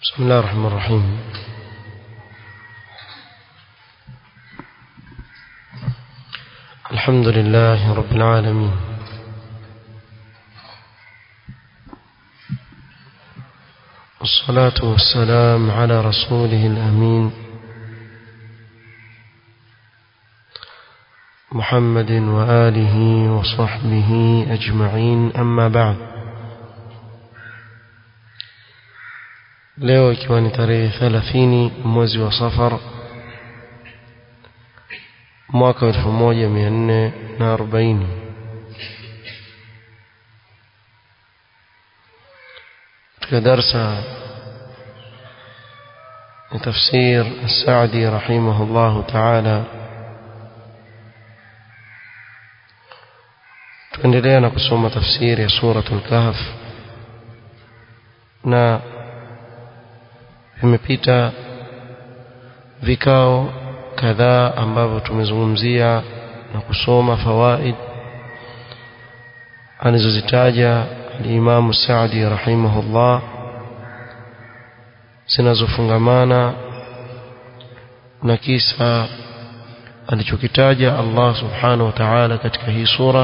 بسم الله الرحمن الرحيم الحمد لله رب العالمين والصلاة والسلام على رسوله الأمين محمد وآله وصحبه أجمعين أما بعد leo ikiwa ni tarehe thelathini mwezi wa safar mwaka wa elfu moja mia nne na arobaini katika darsa ya tafsir السعدي رحمه الله تعالى tuendelea na kusoma tafsiri ya suratul kahf na vimepita vikao kadhaa ambavyo tumezungumzia na kusoma fawaid alizozitaja al-Imam Saadi rahimahullah zinazofungamana na kisa alichokitaja Allah subhanahu wa ta'ala katika hii sura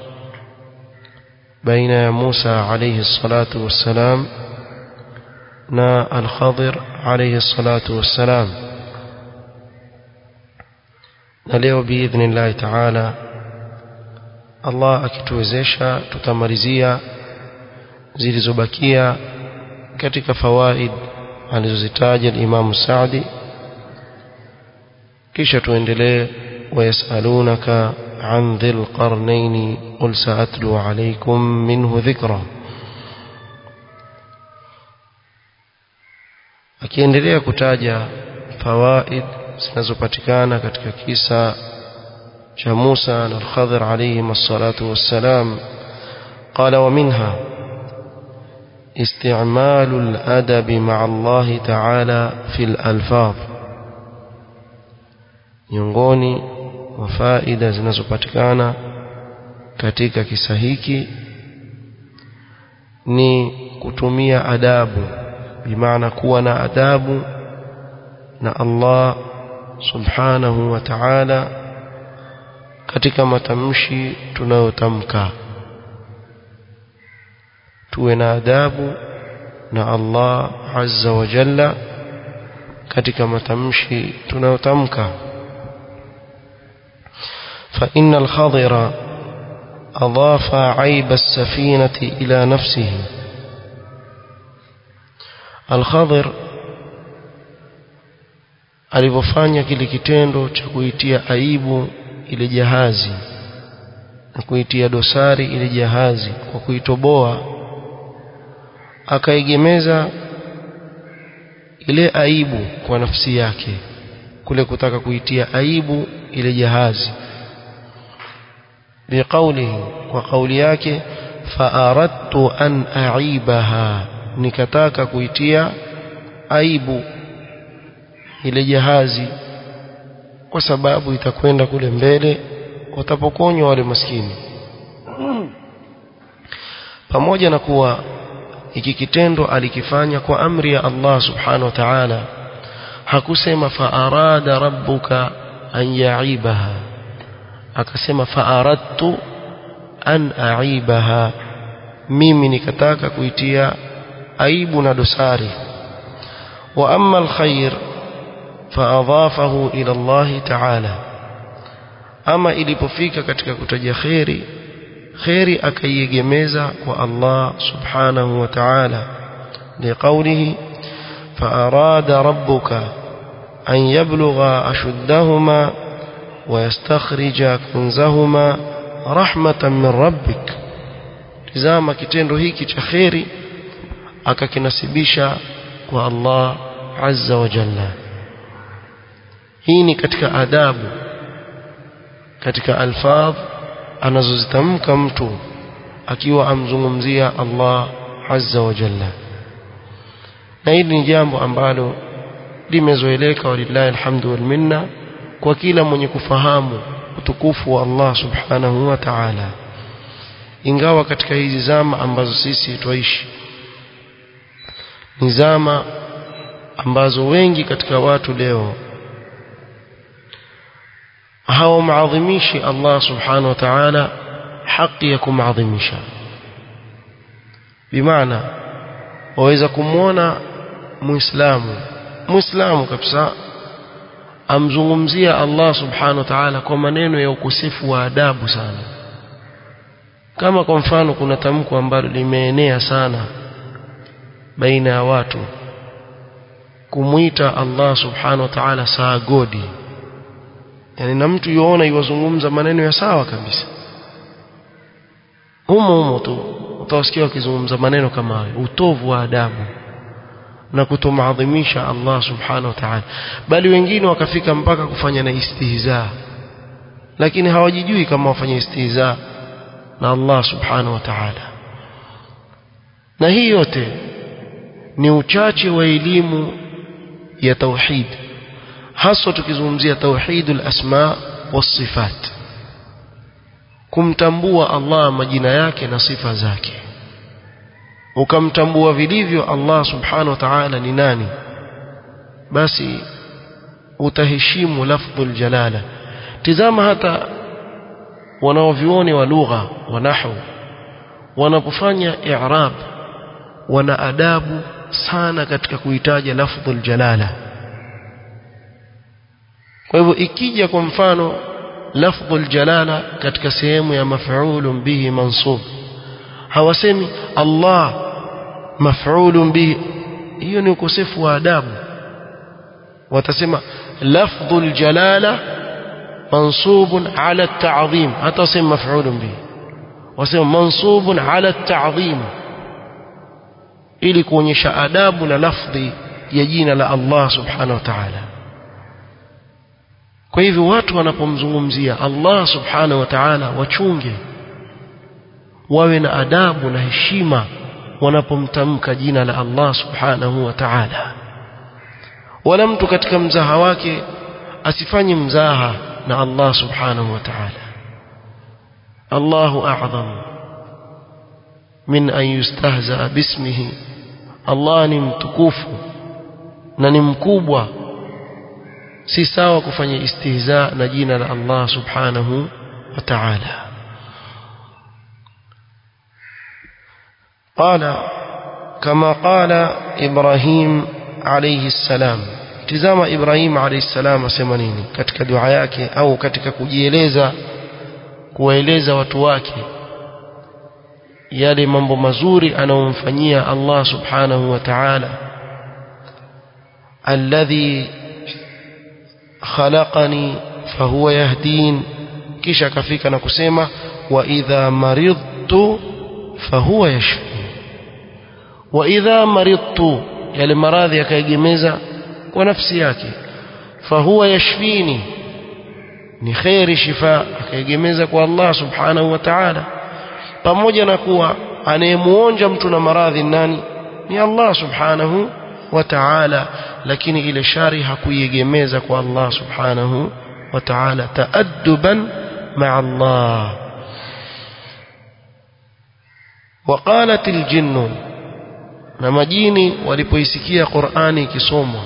baina ya Musa alayhi salatu wassalam na al-Khadir alayhi salatu wassalam na leo biidhnillah ta'ala Allah akituwezesha tutamalizia zilizobakia katika fawaid alizozitaja al-Imam Saadi kisha tuendelee wayasalunaka عن ذي القرنين قل سأتلو عليكم منه ذكرًا akiendelea kutaja fawaid zinazopatikana katika kisa cha Musa na Al-Khadir alayhim as-salatu wassalam qala wa minha استعمال الأدب مع الله تعالى في الألفاظ miongoni wa faida zinazopatikana katika kisa hiki ni kutumia adabu bimaana kuwa na adabu na Allah subhanahu wa ta'ala katika matamshi tunayotamka tuwe na adabu na Allah azza wa jalla katika matamshi tunayotamka فإن الخضر أضاف عيب السفينة إلى نفسه Al-Khadir alivyofanya kile kitendo cha kuitia aibu ile jahazi na kuitia dosari ile jahazi kwa kuitoboa akaegemeza ile aibu kwa nafsi yake kule kutaka kuitia aibu ile jahazi biqaulihi kwa kauli yake fa aradtu an aibaha nikataka kuitia aibu ile jahazi kwa sababu itakwenda kule mbele watapokonywa wale maskini pamoja na kuwa hiki kitendo alikifanya kwa amri ya Allah subhanahu wa ta'ala hakusema fa arada rabbuka an ya'ibaha akasema fa aradtu an a'ibaha mimi nikataka kuitia aibu na dosari wa amma alkhair faadhafahu ila Allah ta'ala ama ilipofika katika kutaja khairi khairi akaiegemeza kwa Allah subhanahu wa ta'ala liqawlihi فأراد ربك أن يبلغ أشدهما ويستخرج كنزهما رحمة من ربك tizama kitendo hiki cha khairi akakinasibisha kwa Allah azza wa jalla hii ni katika adabu katika alfadh anazozitamka mtu akiwa amzungumzia Allah azza wa jalla na hili ni jambo ambalo limezoeleka walillahi alhamdu wal minna kwa kila mwenye kufahamu utukufu wa Allah subhanahu wa ta'ala ingawa katika hizi zama ambazo sisi twaishi ni zama ambazo wengi katika watu leo hawamwadhimishi Allah subhanahu wa ta'ala haki ya kumadhimisha bimaana waweza kumwona muislamu muislamu kabisa amzungumzia Allah subhanahu wa ta'ala kwa maneno ya ukosefu wa adabu sana kama kwa mfano kuna tamko ambalo limeenea sana baina ya watu kumwita Allah subhanahu wa ta'ala saa godi yani na mtu yuona yuwazungumza maneno ya sawa kabisa humo humo tu utawasikia wakizungumza maneno kama hayo utovu wa adabu na kutomaadhimisha Allah subhanahu wa ta'ala bali wengine wakafika mpaka kufanya na istihza lakini hawajijui kama wafanya istihza na Allah subhanahu wa ta'ala na hii yote ni uchache wa elimu ya tauhid haswa tukizungumzia tauhidul asma was-sifat kumtambua Allah majina yake na sifa zake ukamtambua vilivyo Allah subhanahu wa ta'ala ni nani basi utaheshimu lafdhul jalala tizama hata wanaovioni wa lugha wa nahwu wanapofanya i'rab wana adabu sana katika kuitaja lafdhul jalala kwa hivyo ikija kwa mfano lafdhul jalala katika sehemu ya maf'ulun bihi mansub hawasemi Allah maf'ulun bihi hiyo ni ukosefu wa adabu watasema lafdhul jalala mansubun ala at-ta'zim hata wasema maf'ulun bihi wasema mansubun ala at-ta'zim ili kuonyesha adabu na lafdhi ya jina la Allah subhanahu wa ta'ala kwa hivyo watu wanapomzungumzia Allah subhanahu wa ta'ala wachunge wawe na adabu na heshima wanapomtamka jina la Allah subhanahu wa ta'ala wala mtu katika mzaha wake asifanye mzaha na Allah subhanahu wa ta'ala Allahu a'zam min an yustahza bismihi Allah ni mtukufu na ni mkubwa si sawa kufanya istihza na jina la Allah subhanahu wa ta'ala قال كما قال إبراهيم عليه السلام tizama Ibrahim alayhi salam asema nini katika dua yake au katika kujieleza kuwaeleza watu wake yale mambo mazuri anayomfanyia Allah subhanahu wa ta'ala alladhi khalaqani fahuwa yahdin kisha akafika na kusema wa idha maridtu fahuwa yashfi wa idha maridtu yale maradhi akaegemeza kwa nafsi yake fahuwa yashfini ni khairi shifa akaegemeza kwa Allah subhanahu wa ta'ala pamoja na kuwa anayemuonja mtu na maradhi nani ni Allah subhanahu wa ta'ala lakini ile shari hakuiegemeza kwa Allah subhanahu wa ta'ala taadduban ma'a Allah وقالت الجن na majini walipoisikia Qur'ani ikisomwa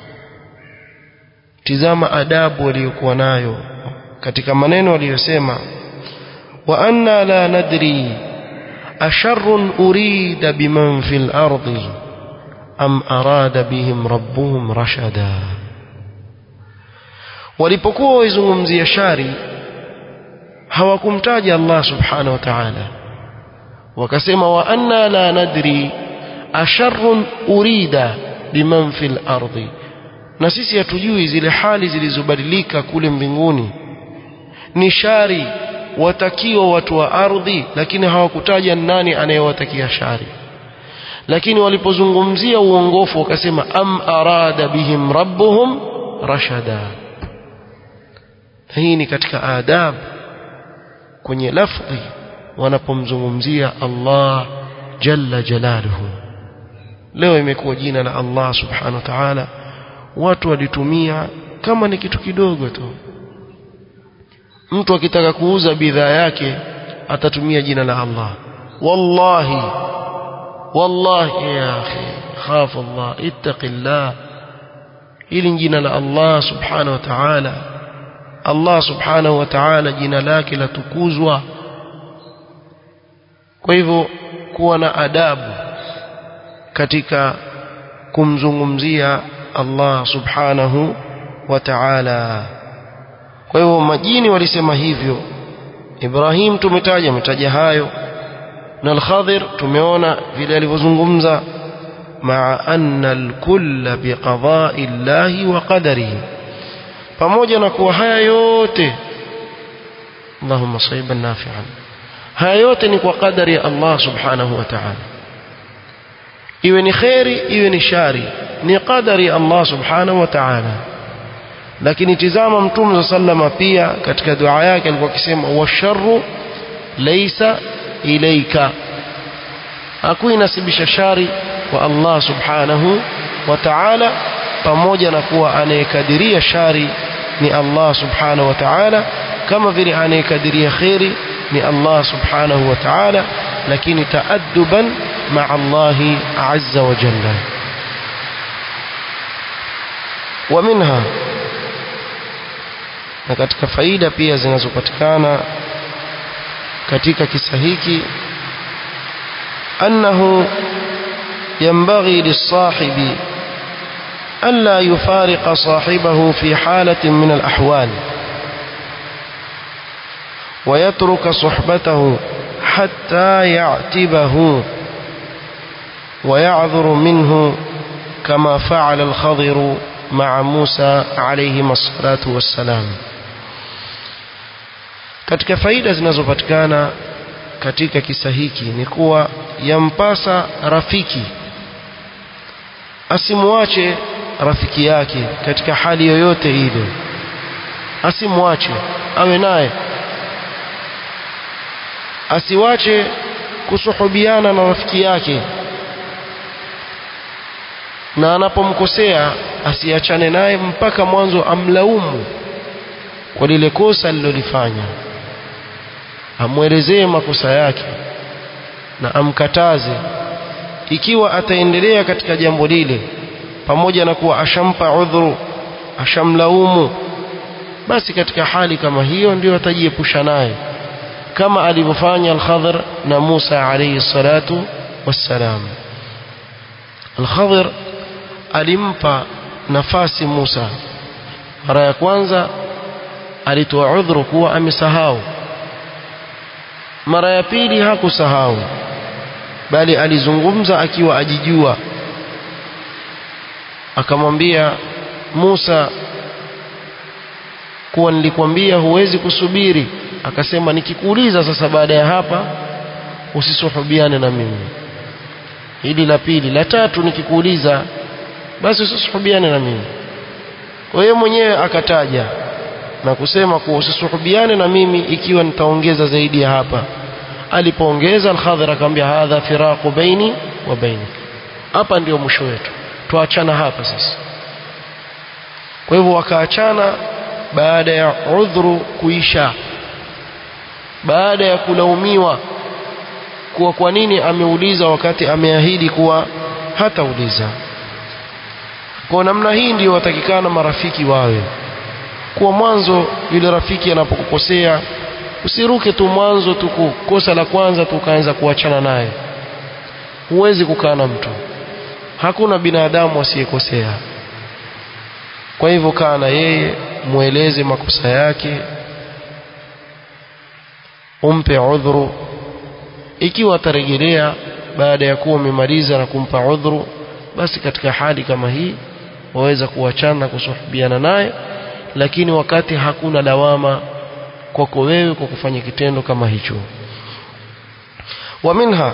tizama adabu waliokuwa nayo katika maneno waliyosema wa anna la nadri asharrun urida biman fil ardi am arada bihim rabbuhum rashada walipokuwa waizungumzia shari hawakumtaja Allah subhanahu wa ta'ala wakasema wa anna la nadri asharrun urida biman fil ardi na sisi hatujui zile hali zilizobadilika kule mbinguni ni shari watakiwa watu wa ardhi lakini hawakutaja nani anayewatakia shari lakini walipozungumzia uongofu wakasema am arada bihim rabbuhum rashada hii ni katika adab kwenye lafdhi wanapomzungumzia Allah jalla jalaluhu leo imekuwa jina la Allah subhanahu wa ta'ala watu walitumia kama ni kitu kidogo tu mtu akitaka kuuza bidhaa yake atatumia jina la Allah wallahi wallahi ya akhi khaf Allah ittaqillah hili ni jina la Allah subhanahu wa ta'ala Allah subhanahu wa ta'ala jina lake latukuzwa kwa hivyo kuwa na adabu katika kumzungumzia Allah subhanahu wa ta'ala kwa hivyo majini walisema hivyo Ibrahim tumetaja ametaja hayo na al-Khadir tumeona vile alivyozungumza مع أن الكل بقضاء الله وقدره pamoja na kuwa haya yote Allahumma sayyiban nafi'an haya yote ni kwa kadari ya Allah subhanahu wa ta'ala iwe ni khairi iwe ni shari ni kadari ya Allah subhanahu wa ta'ala lakini tizama mtume sallama pia katika dua yake alikuwa akisema washarru laysa ilayka hakuinasibisha shari kwa Allah subhanahu wa ta'ala pamoja na kuwa anayekadiria shari ni Allah subhanahu wa ta'ala kama vile anayekadiria khairi ni Allah subhanahu wa ta'ala lakini taadduban ma'a Allah azza wa jalla wa minha na katika faida pia zinazopatikana katika kisa hiki annahu ينبغي للصاحب ألا يفارق صاحبه في حالة من الأحوال ويترك صحبته حتى يعتبه ويعذر منه كما فعل الخضر مع موسى عليهما الصلاة والسلام katika faida zinazopatikana katika kisa hiki ni kuwa yampasa rafiki asimwache rafiki yake katika hali yoyote ile asimwache awe naye asiwache kusuhubiana na rafiki yake na anapomkosea asiachane naye mpaka mwanzo amlaumu kwa lile kosa alilolifanya amwelezee makosa yake na amkataze ikiwa ataendelea katika jambo lile pamoja na kuwa ashampa udhuru ashamlaumu basi katika hali kama hiyo ndio atajiepusha naye kama alivyofanya al-Khadr na Musa alayhi salatu wassalam al-Khadr alimpa nafasi Musa mara ya kwanza alitoa udhuru kuwa amesahau mara ya pili hakusahau bali alizungumza akiwa ajijua akamwambia Musa kuwa nilikwambia huwezi kusubiri akasema nikikuuliza sasa baada ya hapa usisuhubiane na mimi hili la pili la tatu nikikuuliza basi usisuhubiane na mimi kwa hiyo mwenyewe akataja na kusema kuwa usisuhubiane na mimi ikiwa nitaongeza zaidi ya hapa alipoongeza al-Khadhir akamwambia hadha firaqu baini wa bainik hapa ndio mwisho wetu tuachana hapa sasa kwa hivyo wakaachana baada ya udhuru kuisha baada ya kulaumiwa kuwa kwa nini ameuliza wakati ameahidi kuwa hatauliza kwa namna hii ndio watakikana marafiki wawe kuwa mwanzo yule rafiki anapokukosea usiruke tu mwanzo tu kosa la kwanza tu ukaanza kuachana naye huwezi kukaa na mtu hakuna binadamu asiyekosea kwa hivyo kaa na yeye mweleze makosa yake umpe udhuru ikiwa atarejelea baada ya kuwa umemaliza na kumpa udhuru basi katika hali kama hii waweza kuachana na kusuhubiana naye lakini wakati hakuna lawama kwako wewe kwa kufanya kitendo kama hicho ومنها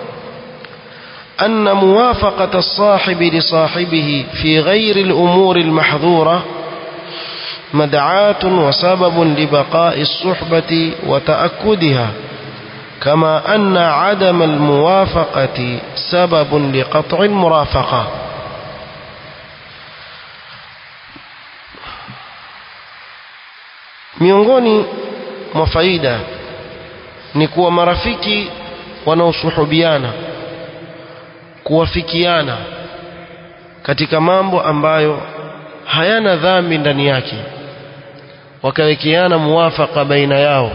أن موافقة الصاحب لصاحبه في غير الأمور المحظورة مدعاة وسبب لبقاء الصحبة وتأكدها كما أن عدم الموافقة سبب لقطع المرافقة miongoni mwa faida ni kuwa marafiki wanaosuhubiana kuwafikiana katika mambo ambayo hayana dhambi ndani yake wakawekeana muwafaka baina yao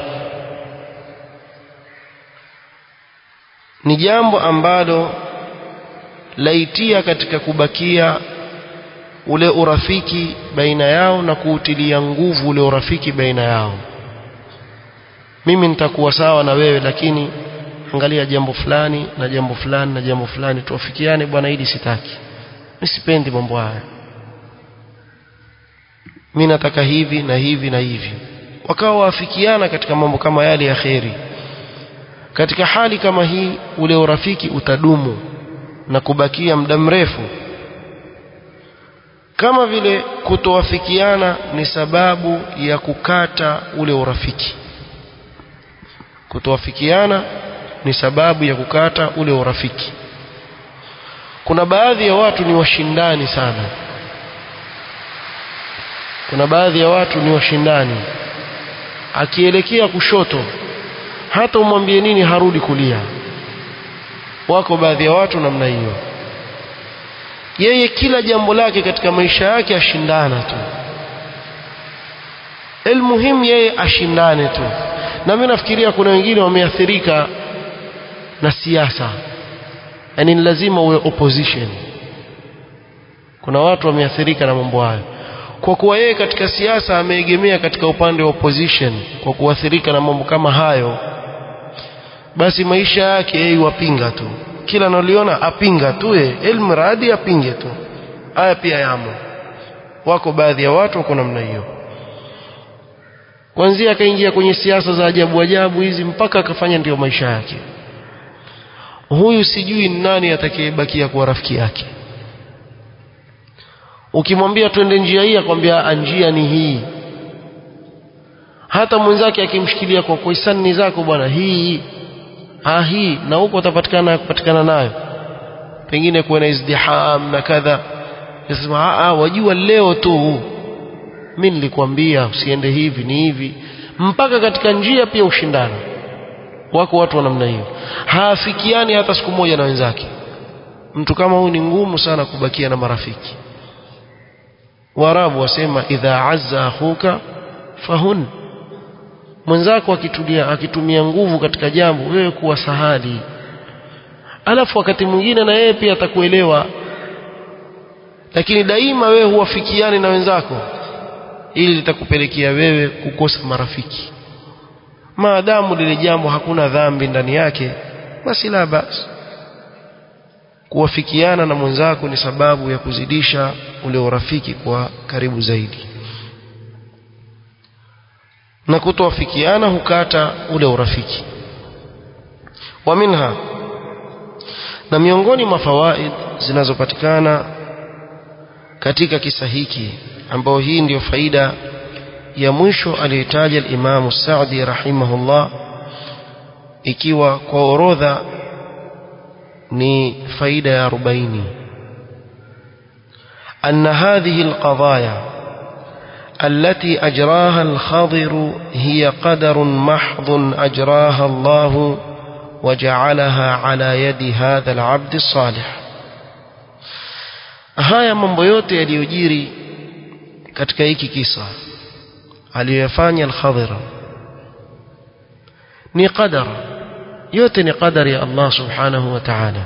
ni jambo ambalo laitia katika kubakia ule urafiki baina yao na kuutilia nguvu ule urafiki baina yao mimi nitakuwa sawa na wewe lakini angalia jambo fulani na jambo fulani na jambo fulani tuafikiane bwana hili sitaki mimi sipendi mambo haya mimi nataka hivi na hivi na hivi wakawa waafikiana katika mambo kama yale ya kheri katika hali kama hii ule urafiki utadumu na kubakia muda mrefu kama vile kutowafikiana ni sababu ya kukata ule urafiki kutowafikiana ni sababu ya kukata ule urafiki kuna baadhi ya watu ni washindani sana kuna baadhi ya watu ni washindani akielekea kushoto hata umwambie nini harudi kulia wako baadhi ya watu namna hiyo yeye kila jambo lake katika maisha yake ashindana tu elmuhimu yeye ashindane tu na mimi nafikiria kuna wengine wameathirika na siasa yani ni lazima uwe opposition kuna watu wameathirika na mambo hayo kwa kuwa yeye katika siasa ameegemea katika upande wa opposition kwa kuathirika na mambo kama hayo basi maisha yake yeye wapinga tu kila analiona apinga tu yeye elmradi apinge tu haya pia yamo wako baadhi ya watu wako namna hiyo kwanzia akaingia kwenye siasa za ajabu ajabu hizi mpaka akafanya ndiyo maisha yake huyu sijui ni nani atakayebakia kuwa rafiki yake ukimwambia twende njia hii akwambia njia ni hii hata mwenzake akimshikilia kwa kwa hisani zako bwana hii ah hii na huko utapatikana kupatikana nayo pengine kuwe na izdiham na kadha nasema ah wajua leo tu mimi nilikwambia usiende hivi ni hivi mpaka katika njia pia ushindana wako watu wa namna hiyo haafikiani hata siku moja na wenzake mtu kama huyu ni ngumu sana kubakia na marafiki Waarabu wasema idha azza akhuka fahun mwenzako akitulia akitumia nguvu katika jambo wewe kuwa sahali alafu wakati mwingine na yeye pia atakuelewa lakini daima wewe huwafikiani na wenzako ili litakupelekea wewe kukosa marafiki maadamu lile jambo hakuna dhambi ndani yake basi la basi kuwafikiana na mwenzako ni sababu ya kuzidisha ule urafiki kwa karibu zaidi na kutowafikiana hukata ule urafiki wa minha na miongoni mwa fawaid zinazopatikana katika kisa hiki ambao hii ndiyo faida ya mwisho aliyotaja al-Imam Sa'di rahimahullah ikiwa kwa orodha ni faida ya 40 أن هذه القضايا التي أجراها الخضر هي قدر محض أجراها الله وجعلها على يد هذا العبد الصالح haya mambo yote yaliyojiri katika hiki kisa aliyoyafanya al-Khadir ni qadar yote ni qadari ya Allah subhanahu wa ta'ala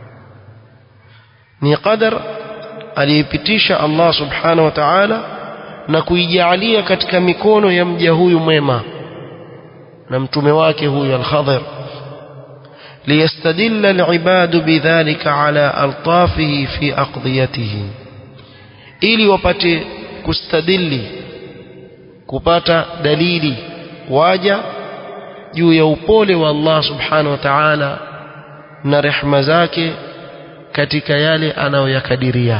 ni qadar aliyepitisha Allah subhanahu wa ta'ala na kuijalia katika mikono ya mja huyu mwema na mtume wake huyu al-Khadir ليستدل العباد بذلك على ألطافه في أقضيته ili wapate kustadili kupata dalili waja juu ya upole wa Allah subhanahu wa ta'ala na rehma zake katika yale anayoyakadiria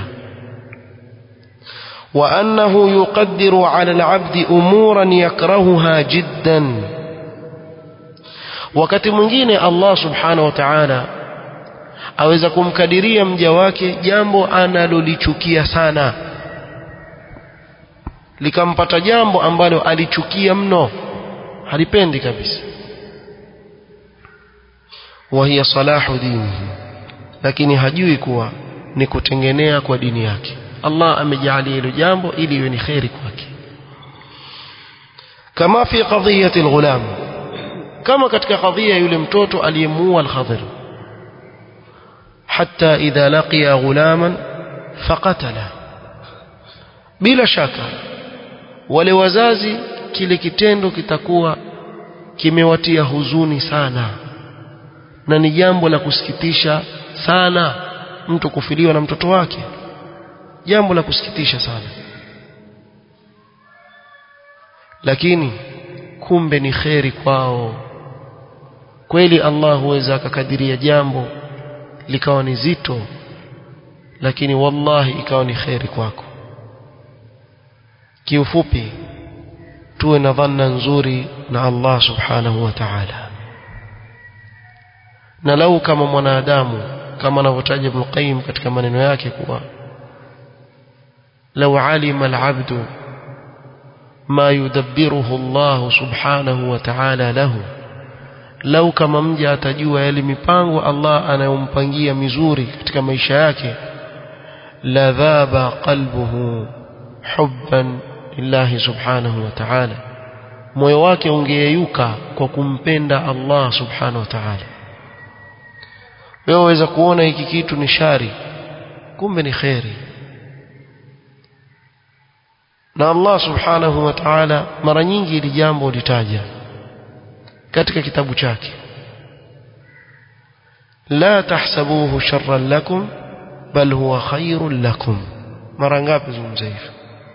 wa annahu yuqaddiru ala al-'abdi umuran yakrahuha jiddan wakati mwingine Allah subhanahu wa ta'ala aweza kumkadiria mja wake jambo analolichukia sana likampata jambo ambalo alichukia mno halipendi kabisa وهي صلاح دينه lakini hajui kuwa ni kutengenea kwa dini yake Allah amejalia hilo jambo ili iwe ni khairi kwake kama fi qadhiyati alghulam kama katika kadhia yule mtoto aliyemuua al-Khadir hatta idha laqiya ghulaman faqatala bila shaka wale wazazi kile kitendo kitakuwa kimewatia huzuni sana na ni jambo la kusikitisha sana mtu kufiliwa na mtoto wake jambo la kusikitisha sana lakini kumbe ni kheri kwao kweli Allah huweza akakadiria jambo likawa ni zito lakini wallahi ikawa ni kheri kwako kiufupi tuwe na dhanna nzuri na Allah subhanahu wa ta'ala na lau kama mwanadamu kama anavyotaja Ibn Qayyim katika maneno yake kuwa lau alima al-abdu ma yudabbiruhu Allah subhanahu wa ta'ala lahu lau kama mja atajua yale mipango Allah anayompangia mizuri katika maisha yake la dhaba qalbuhu hubban lillahi subhanahu wa ta'ala moyo wake ungeyeyuka kwa kumpenda Allah subhanahu wa ta'ala wewe waweza kuona hiki kitu ni shari kumbe ni khairi na Allah subhanahu wa ta'ala mara nyingi ili jambo litaja katika kitabu chake la tahsabuhu sharran lakum bal huwa khairun lakum mara ngapi zungumza hivyo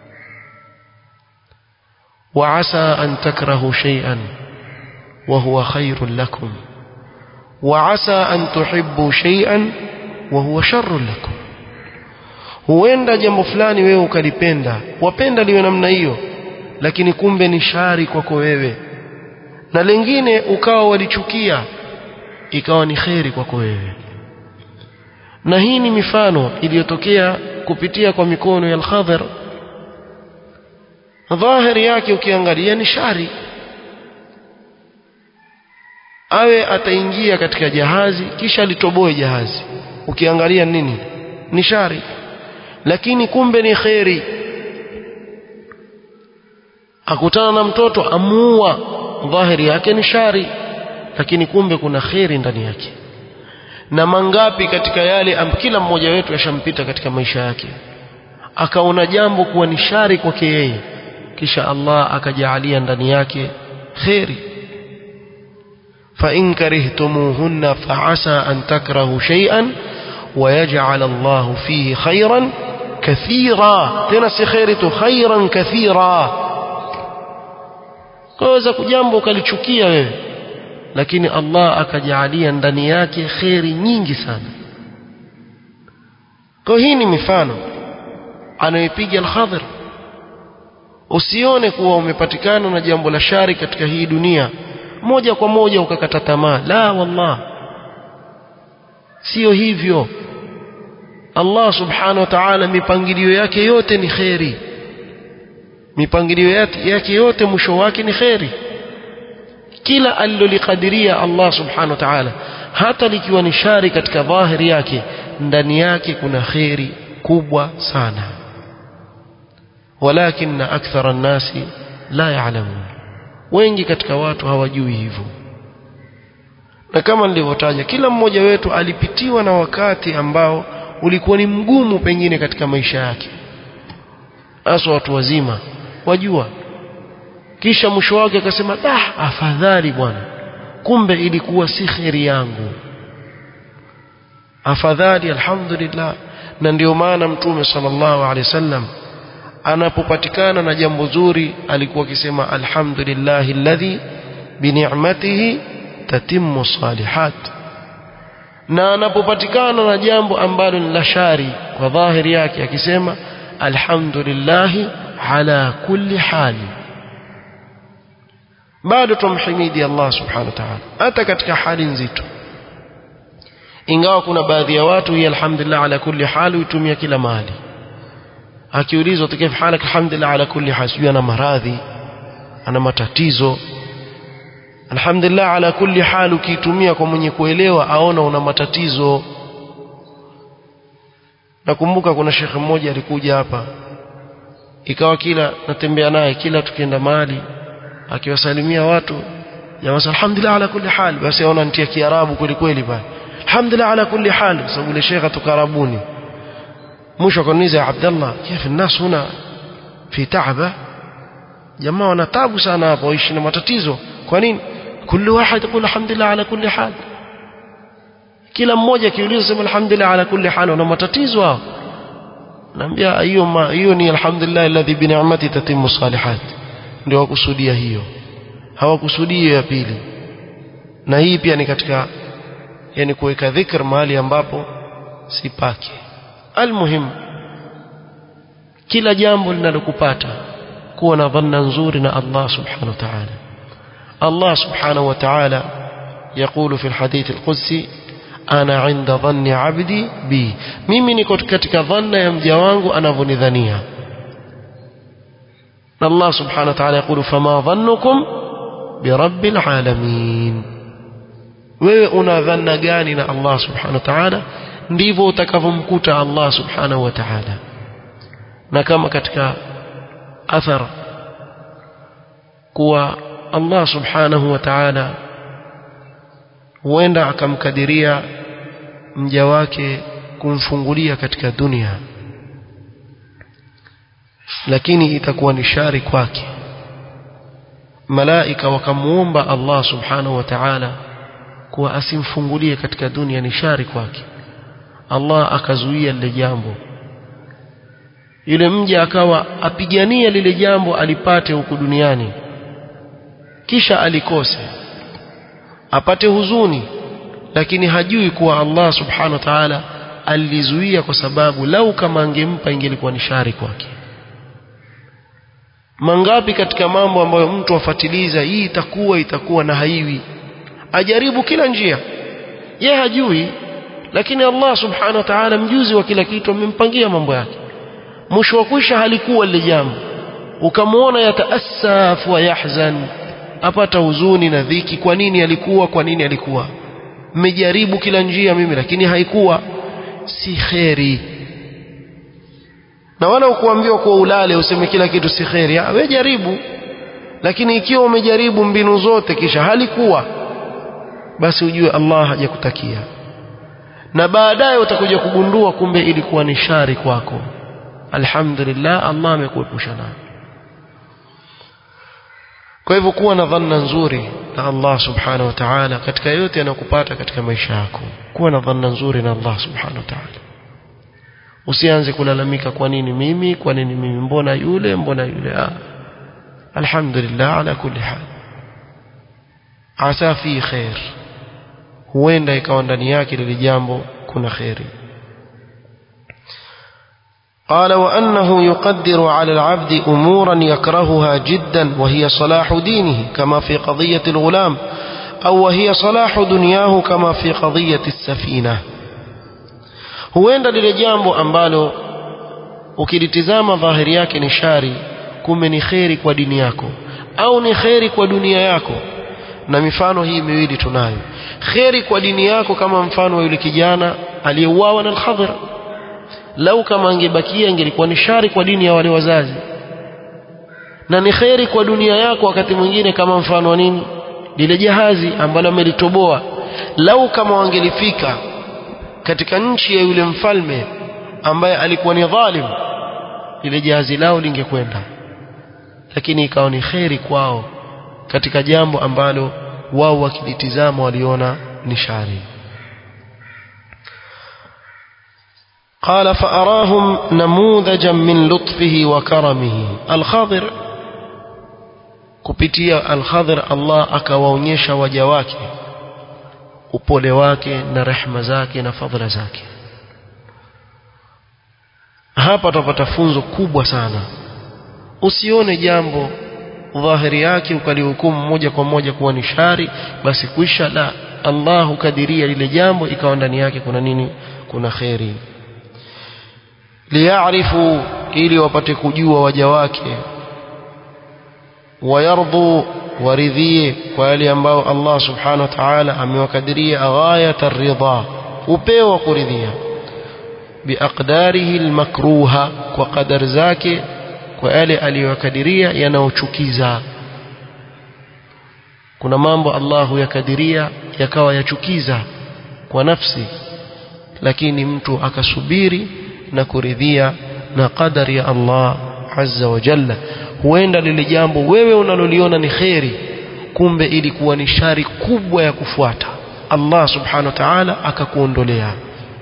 وعسى أن تكرهوا شيئا وهو خير لكم وعسى أن تحبوا شيئا وهو شر لكم huenda jambo fulani wewe ukalipenda wapenda liwe namna hiyo lakini kumbe ni shari kwako wewe na lengine ukawa walichukia ikawa ni kheri kwako wewe na hii ni mifano iliyotokea kupitia kwa mikono ya al-Khadhir dhahiri yake ukiangalia ni shari awe ataingia katika jahazi kisha litoboe jahazi ukiangalia nini ni shari lakini kumbe ni kheri akutana na mtoto amuua dhahiri yake ni shari lakini kumbe kuna kheri ndani yake na mangapi katika yale am kila mmoja wetu yashampita katika maisha yake akaona jambo kuwa ni shari kwake yeye kisha Allah akajaalia ndani yake kheri فإن كرهتموهن فعسى أن تكرهوا شيئا ويجعل الله فيه خيرا كثيرا تنسي خيرته خيرا كثيرا kaweza kujambo ukalichukia wewe lakini Allah akajaalia ndani yake kheri nyingi sana kwa hii ni mifano anayopiga al-Khadhir usione kuwa umepatikana na jambo la shari katika hii dunia moja kwa moja ukakata tamaa la wallah sio hivyo Allah subhanahu wa ta'ala mipangilio yake yote ni kheri mipangilio yake yote mwisho wake ni kheri kila alilolikadiria Allah subhanahu wa ta'ala hata likiwa ni shari katika dhahiri yake ndani yake kuna kheri kubwa sana walakin akthara an-nasi la ya'lamun wengi katika watu hawajui hivyo na kama nilivyotaja kila mmoja wetu alipitiwa na wakati ambao ulikuwa ni mgumu pengine katika maisha yake hasa watu wazima wajua kisha mwisho wake akasema dah afadhali bwana kumbe ilikuwa si kheri yangu afadhali alhamdulillah na ndio maana mtume sallallahu alaihi wasallam anapopatikana na jambo zuri alikuwa akisema alhamdulillahi alladhi bini'matihi tatimmu salihat na anapopatikana na jambo ambalo ni la shari kwa dhahiri yake akisema alhamdulillahi ala kulli hali bado tumhimidi Allah subhanahu wa ta'ala hata katika hali nzito ingawa kuna baadhi ya watu hii alhamdulillah ala kulli hali hutumia kila mahali akiulizwa kaifa halak alhamdulillah ala kulli hal sijui ana maradhi ana matatizo alhamdulillah ala kulli hal ukiitumia kwa mwenye kuelewa aona una matatizo nakumbuka kuna shekhe mmoja alikuja hapa ikawa kila natembea naye kila tukienda mahali akiwasalimia watu jamaa alhamdulillah ala kulli hal basi aona nitia kiarabu kweli kweli pale alhamdulillah ala kulli hal sababu ile shekhe tukarabuni mwisho akaniuliza ya Abdullah كيف الناس هنا في تعبه jamaa wana tabu sana hapo waishi na matatizo kwa nini kullu wahid yaqul alhamdulillah ala kulli hal kila mmoja akiuliza sema alhamdulillah ala kulli hal wana matatizo hao naambia hiyo hiyo ni alhamdulillah alladhi bi ni'mati tatimmu salihat ndio wakusudia hiyo hawakusudii ya pili na hii pia ni katika yani kuweka dhikr mahali ambapo si pake almuhim kila jambo linalokupata kuwa na dhanna nzuri na Allah subhanahu wa ta'ala Allah subhanahu wa ta'ala يقول في الحديث القدسي أنا عند ظن عبدي بي mimi niko katika dhanna ya mja wangu anavyonidhania Allah subhanahu wa ta'ala يقول فما ظنكم برب العالمين wewe una dhanna gani na Allah subhanahu wa ta'ala ndivyo utakavyomkuta Allah subhanahu wa ta'ala na kama katika athar kuwa Allah subhanahu wa ta'ala huenda akamkadiria mja wake kumfungulia katika dunia lakini itakuwa ni shari kwake malaika wakamuomba Allah subhanahu wa ta'ala kuwa asimfungulie katika dunia ni shari kwake Allah akazuia lile jambo yule mja akawa apigania lile jambo alipate huku duniani kisha alikose apate huzuni lakini hajui kuwa Allah subhanahu wa ta'ala alizuia kwa sababu lau kama angempa ingelikuwa ni shari kwake mangapi katika mambo ambayo mtu afatiliza hii itakuwa itakuwa na haiwi ajaribu kila njia ye hajui lakini Allah subhanahu wa ta'ala mjuzi wa kila kitu amempangia mambo yake mwisho wa kwisha halikuwa lile jambo ukamwona yataasaf wa yahzan apata huzuni na dhiki kwa nini alikuwa kwa nini alikuwa mmejaribu kila njia mimi lakini haikuwa si kheri na wala ukuambiwa kuwa ulale useme kila kitu si kheri wewe jaribu lakini ikiwa umejaribu mbinu zote kisha halikuwa basi ujue Allah hajakutakia na baadaye utakuja kugundua kumbe ilikuwa ni shari kwako alhamdulillah Allah amekuepusha nayo kwa hivyo kuwa na dhanna nzuri na Allah subhanahu wa ta'ala katika yote yanayokupata katika maisha yako kuwa na dhanna nzuri na Allah subhanahu wa ta'ala usianze kulalamika kwa nini mimi kwa nini mimi mbona yule mbona yule ah alhamdulillah ala kulli hal asa fi khair huenda ikawa ndani yake lile jambo kuna khairi قال وأنه يقدر على العبد أمورا يكرهها جدا وهي صلاح دينه كما في قضية الغلام أو وهي صلاح دنياه كما في قضية السفينة huenda lile jambo ambalo ukilitizama dhahiri yake ni shari kumbe ni kheri kwa dini yako au ni kheri kwa dunia yako na mifano hii miwili tunayo kheri kwa dini yako kama mfano wa yule kijana aliyeuawa na al-Khadhir lau kama angebakia ingelikuwa ni shari kwa dini ya wale wazazi na ni kheri kwa dunia yako wakati mwingine kama mfano wa nini lile jahazi ambalo amelitoboa lau kama wangelifika katika nchi ya yule mfalme ambaye alikuwa ni dhalim lile jahazi lao lingekwenda lakini ikawa ni kheri kwao katika jambo ambalo wao wakilitizama waliona ni shari قال فأراهم نموذجا من لطفه وكرمه الخضر kupitia al-Khadhir Allah akawaonyesha waja wake upole wake na rehema zake na fadhila zake hapa tutapata funzo kubwa sana usione jambo dhahiri yake ukalihukumu moja kwa moja kuwa ni shari basi kuisha la Allah hukadiria lile jambo ikawa ndani yake kuna nini kuna kheri liyarifu ili wapate kujua waja wake wayardhu waridhie kwa yale ambao Allah subhanahu wa ta'ala amewakadiria ghayat ar-ridha upeo wa kuridhia biaqdarihi almakruha kwa qadar zake kwa yale aliyokadiria yanayochukiza kuna mambo Allahu yakadiria yakawa yachukiza kwa nafsi lakini mtu akasubiri na kuridhia na qadari ya Allah azza wa jalla huenda lile jambo wewe unaloliona ni kheri kumbe ilikuwa ni shari kubwa ya kufuata Allah subhanahu wa ta'ala akakuondolea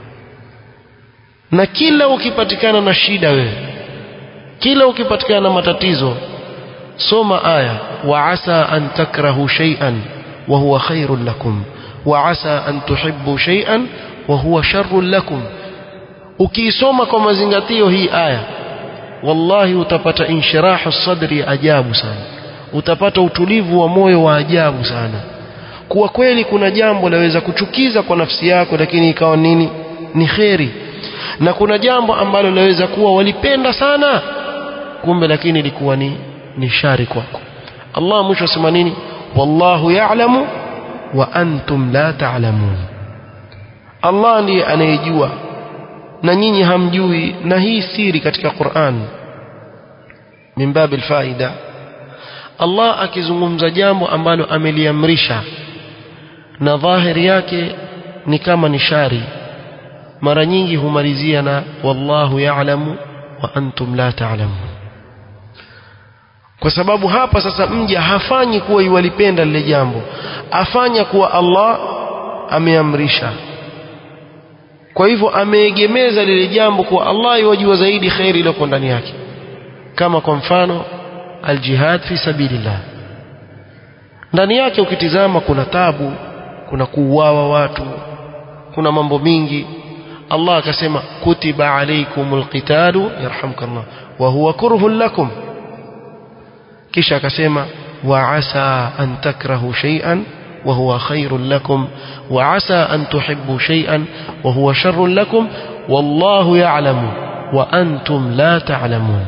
na kila ukipatikana na shida wewe kila ukipatikana na matatizo soma aya wa asa an takrahu shay'an wa huwa khairul lakum wa asa an tuhibbu shay'an wa huwa sharrul lakum ukiisoma kwa mazingatio hii aya wallahi utapata inshirahu sadri ajabu sana utapata utulivu wa moyo wa ajabu sana kuwa kweli kuna jambo laweza kuchukiza kwa nafsi yako lakini ikawa nini ni kheri na kuna jambo ambalo laweza kuwa walipenda sana kumbe lakini ilikuwa ni ni shari kwako Allah mwisho asema nini wallahu ya'lamu wa antum la ta'lamun Allah ndiye anayejua na nyinyi hamjui na hii siri katika Qur'an min babil faida Allah akizungumza jambo ambalo ameliamrisha na dhahiri yake ni kama ni shari mara nyingi humalizia na wallahu ya'lamu wa antum la ta'lamun kwa sababu hapa sasa mja hafanyi kuwa iwalipenda lile jambo afanya kuwa Allah ameamrisha kwa hivyo ameegemeza lile jambo kuwa Allah yajua zaidi khairi iliyoko ndani yake kama kwa mfano aljihad fi sabilillah ndani yake ukitizama kuna tabu kuna kuuawa watu kuna mambo mingi Allah akasema kutiba alaykumul qitalu yarhamkallah wa huwa kurhun lakum kisha akasema wa asa an takrahu shay'an wa huwa khairun lakum wa asa an tuhibbu shay'an wa huwa sharrun lakum wallahu ya'lamu wa antum la ta'lamun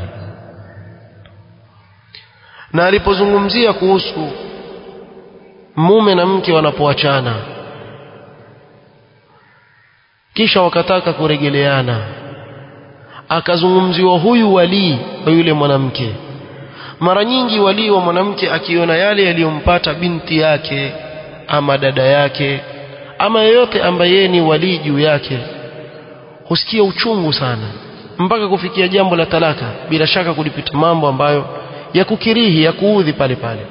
na alipozungumzia kuhusu mume na mke wanapoachana kisha wakataka kuregeleana akazungumziwa huyu walii wa yule mwanamke mara nyingi walii wa mwanamke akiona yale yaliyompata binti yake ama dada yake ama yeyote ambaye yeye ni walii juu yake husikia uchungu sana mpaka kufikia jambo la talaka bila shaka kulipita mambo ambayo ya kukirihi ya kuudhi pale pale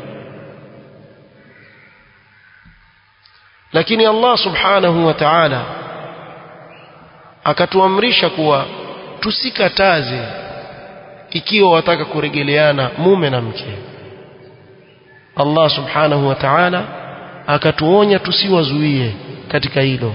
lakini Allah subhanahu wa ta'ala akatuamrisha kuwa tusikataze ikiwa wataka kuregeleana mume na mke Allah subhanahu wa ta'ala akatuonya tusiwazuie katika hilo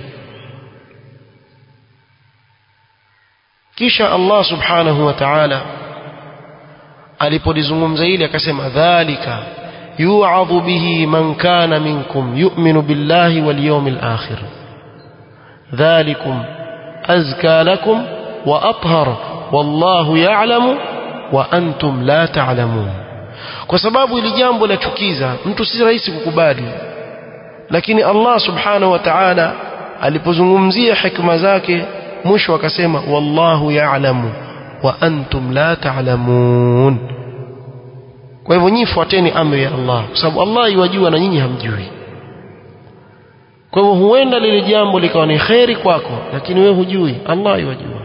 kisha Allah subhanahu wa ta'ala alipolizungumza hili akasema dhalika yu'adhu bihi man kana minkum yu'minu billahi wal yawmil akhir dhalikum azka lakum wa athhar wallahu ya'lamu wa antum la ta'lamun kwa sababu ili jambo la chukiza mtu si rahisi kukubali lakini Allah subhanahu wa ta'ala alipozungumzia hikma zake mwisho akasema wallahu ya'lamu wa antum la ta'lamun kwa hivyo nyinyi fuateni amri ya Allah kwa sababu Allah yajua na nyinyi hamjui kwa hivyo huenda lile jambo likawa ni kheri kwako lakini wewe hujui Allah yajua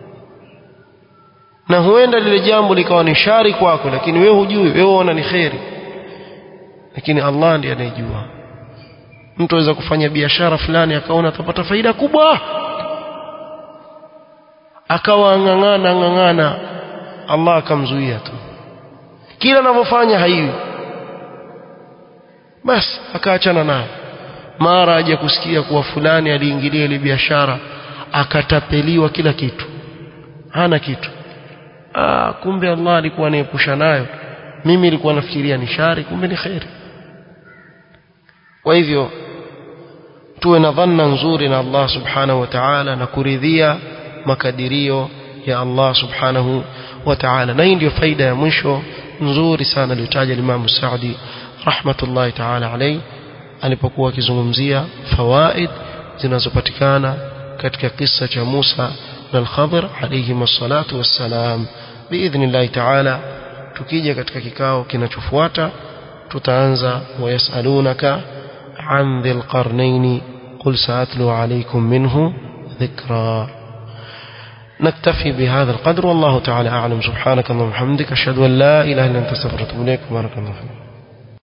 na huenda lile jambo likawa ni shari kwako lakini wewe hujui wewe unaona ni kheri lakini Allah ndiye anayejua mtu aweza kufanya biashara fulani akaona atapata faida kubwa akawa ng'ang'ana ng'ang'ana Allah akamzuia tu kila anavyofanya haiwi basi akaachana naye mara aje kusikia kuwa fulani aliingilia ile biashara akatapeliwa kila kitu hana kitu ah kumbe Allah alikuwa anaepusha nayo mimi nilikuwa nafikiria ni shari kumbe ni khairi kwa hivyo tuwe na dhanna nzuri na Allah subhanahu wa ta'ala na kuridhia makadirio ya Allah subhanahu wa ta'ala na hii ndio faida ya mwisho nzuri sana aliyotaja Imam Saudi rahmatullahi ta'ala alayhi alipokuwa akizungumzia fawaid zinazopatikana katika kisa cha Musa الخضر عليهما الصلاة والسلام بإذن الله تعالى tukija katika kikao kinachofuata tutaanza wayasalunaka an dhil qarnayn qul sa'atlu alaykum minhu dhikra نكتفي بهذا القدر والله تعالى أعلم سبحانك اللهم وبحمدك أشهد أن لا إله إلا أنت استغفرك وأتوب إليك بارك الله فيك